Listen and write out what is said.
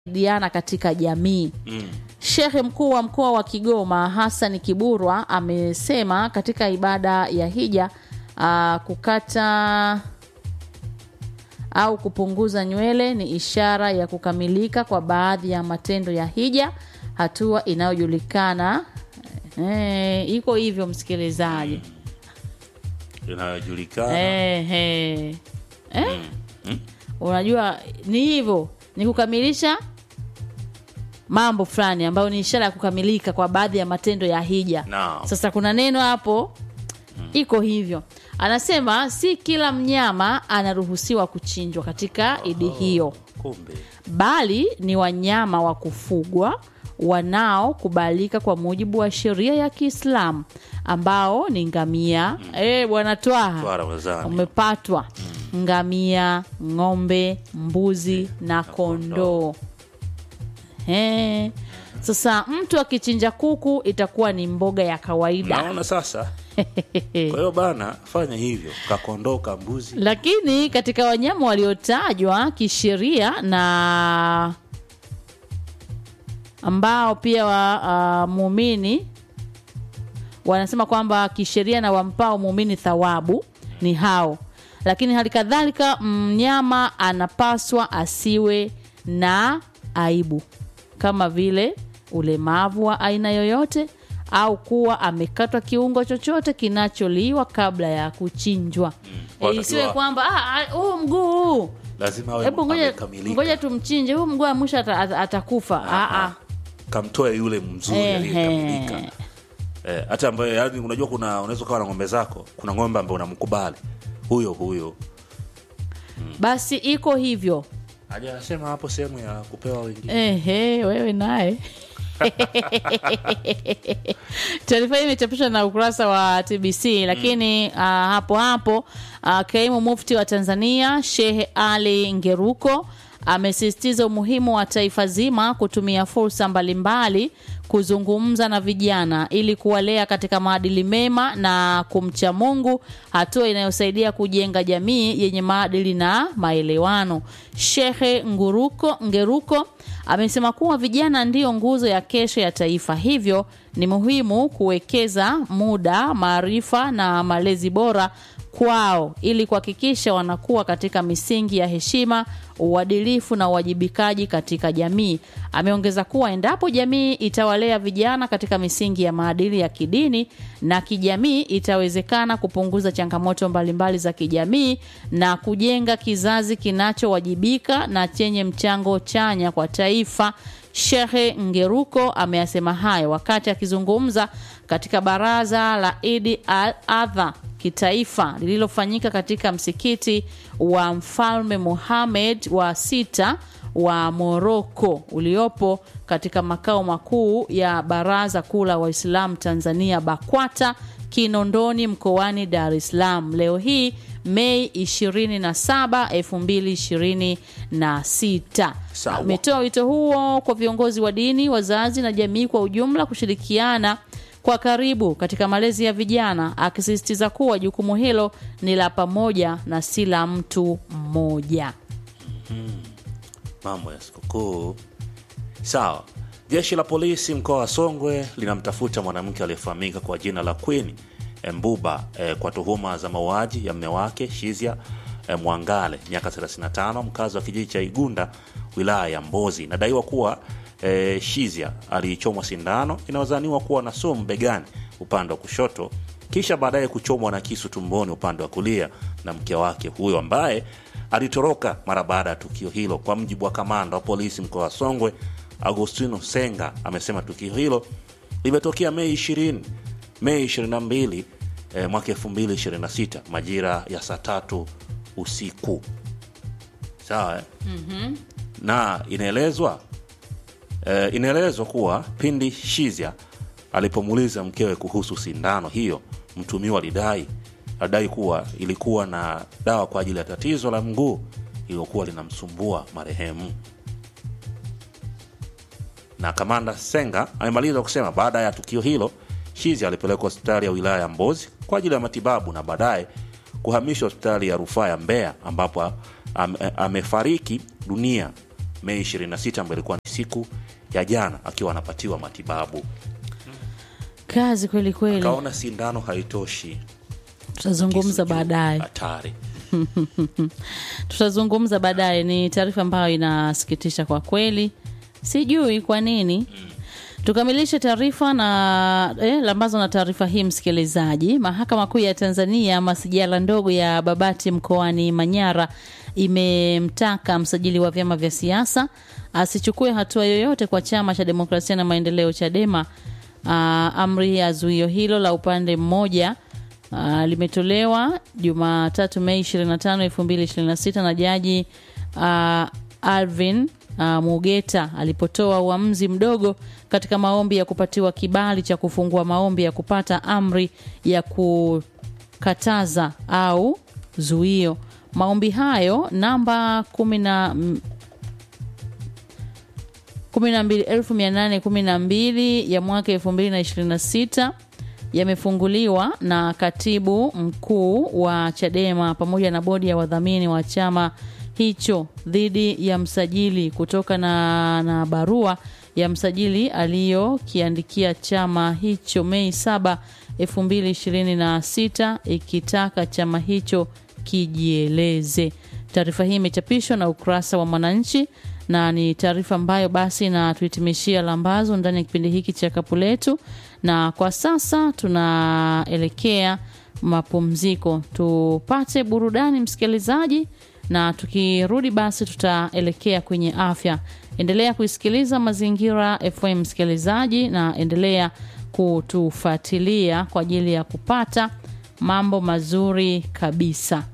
diana katika jamii Mm. Shehe mkuu wa mkoa wa Kigoma Hassan Kiburwa amesema katika ibada ya hija aa, kukata au kupunguza nywele ni ishara ya kukamilika kwa baadhi ya matendo ya hija, hatua inayojulikana eh, iko hivyo msikilizaji. inayojulikana Eh, eh. Eh? Unajua ni hivyo, ni kukamilisha mambo fulani ambayo ni ishara ya kukamilika kwa baadhi ya matendo ya hija. Naam. Sasa kuna neno hapo iko hivyo, anasema si kila mnyama anaruhusiwa kuchinjwa katika idi hiyo, kumbe bali ni wanyama wa kufugwa wanaokubalika kwa mujibu wa sheria ya Kiislamu ambao ni ngamia. Eh, bwana Twaha twara wazani umepatwa ngamia, ng'ombe, mbuzi na kondoo. Eh, Sasa mtu akichinja kuku itakuwa ni mboga ya kawaida, naona sasa kwa hiyo bana fanya hivyo kakondoka mbuzi lakini katika wanyama waliotajwa kisheria na ambao pia wa uh, muumini wanasema kwamba kisheria na wampao muumini thawabu ni hao, lakini hali kadhalika mnyama anapaswa asiwe na aibu kama vile ulemavu wa aina yoyote au kuwa amekatwa kiungo chochote kinacholiwa kabla ya kuchinjwa. Wakati E, isiwe wa- kwamba "Ah, ah, huu mguu huu lazima awe hebu ngoja amekamilika. ngoja tumchinje huu mguu wa mwisho ata- ata- atakufa. Ah, ah. kamtoe yule mzuri Ehe. aliyekamilika eh, hata ambaye yani unajua kuna unaweza ukawa na ng'ombe zako kuna ng'ombe ambaye unamkubali huyo huyo Basi iko hivyo. haja anasema hapo sehemu ya kupewa wengine Ehe, wewe naye taarifa hii imechapishwa na ukurasa wa TBC, lakini uh, hapo hapo uh, kaimu mufti wa Tanzania Shehe Ali Ngeruko amesisitiza umuhimu wa taifa zima kutumia fursa mbalimbali kuzungumza na vijana ili kuwalea katika maadili mema na kumcha Mungu, hatua inayosaidia kujenga jamii yenye maadili na maelewano. Shehe Nguruko, Ngeruko amesema kuwa vijana ndiyo nguzo ya kesho ya taifa, hivyo ni muhimu kuwekeza muda, maarifa na malezi bora kwao ili kuhakikisha wanakuwa katika misingi ya heshima, uadilifu na uwajibikaji katika jamii. Ameongeza kuwa endapo jamii itawalea vijana katika misingi ya maadili ya kidini na kijamii, itawezekana kupunguza changamoto mbalimbali za kijamii na kujenga kizazi kinachowajibika na chenye mchango chanya kwa taifa. Shehe Ngeruko ameyasema hayo wakati akizungumza katika baraza la Idi al Adha kitaifa lililofanyika katika msikiti wa Mfalme Mohamed wa sita wa Moroko uliopo katika makao makuu ya Baraza Kuu la Waislamu Tanzania BAKWATA Kinondoni mkoani Dar es Salaam leo hii Mei 27, 2026. Sawa. Ametoa wito huo kwa viongozi wa dini, wazazi na jamii kwa ujumla kushirikiana kwa karibu katika malezi ya vijana, akisisitiza kuwa jukumu hilo ni la pamoja na si la mtu mmoja. mambo ya sikukuu sawa jeshi la polisi mkoa wa songwe linamtafuta mwanamke aliyefahamika kwa jina la queen mbuba eh, kwa tuhuma za mauaji ya mme wake shizia eh, mwangale miaka 35 mkazi wa kijiji cha igunda wilaya ya mbozi inadaiwa kuwa eh, shizia alichomwa sindano inayozaniwa kuwa na sumu begani upande wa kushoto kisha baadaye kuchomwa na kisu tumboni upande wa kulia na mke wake huyo ambaye alitoroka mara baada ya tukio hilo. Kwa mjibu wa kamanda wa polisi mkoa wa Songwe, Agustino Senga, amesema tukio hilo limetokea Mei 20 Mei 22 eh, mwaka 2026 majira ya saa tatu usiku. Sawa eh? na inaelezwa eh, inaelezwa kuwa pindi Shizia alipomuuliza mkewe kuhusu sindano hiyo, mtumiwa alidai alidai kuwa ilikuwa na dawa kwa ajili ya tatizo la mguu iliyokuwa linamsumbua marehemu. Na kamanda Senga amemaliza kusema baada ya tukio hilo, Shizi alipelekwa hospitali ya wilaya ya Mbozi kwa ajili ya matibabu na baadaye kuhamishwa hospitali ya rufaa ya Mbeya ambapo am, amefariki dunia Mei 26 ambayo ilikuwa ni siku ya jana, akiwa anapatiwa matibabu. kazi kweli kweli Kaona sindano haitoshi, tutazungumza kisu juu, baadaye hatari. tutazungumza baadaye ni taarifa ambayo inasikitisha kwa kweli sijui kwa nini tukamilishe taarifa na eh, lambazo na taarifa hii msikilizaji mahakama kuu ya tanzania masijala ndogo ya babati mkoani manyara imemtaka msajili wa vyama vya siasa asichukue hatua yoyote kwa chama cha demokrasia na maendeleo chadema Aa, amri ya zuio hilo la upande mmoja uh, limetolewa Jumatatu Mei 25, 2026 na jaji uh, Alvin uh, Mugeta alipotoa uamuzi mdogo katika maombi ya kupatiwa kibali cha kufungua maombi ya kupata amri ya kukataza au zuio. Maombi hayo namba kumi na 12812 ya mwaka 2026 yamefunguliwa na katibu mkuu wa Chadema pamoja na bodi ya wadhamini wa chama hicho dhidi ya msajili kutoka na, na barua ya msajili aliyokiandikia chama hicho Mei 7, 2026 ikitaka chama hicho kijieleze. Taarifa hii imechapishwa na ukurasa wa Mwananchi na ni taarifa ambayo basi natuhitimishia lambazo ndani ya kipindi hiki cha kapu letu, na kwa sasa tunaelekea mapumziko, tupate burudani msikilizaji, na tukirudi basi tutaelekea kwenye afya. Endelea kuisikiliza Mazingira FM msikilizaji, na endelea kutufuatilia kwa ajili ya kupata mambo mazuri kabisa.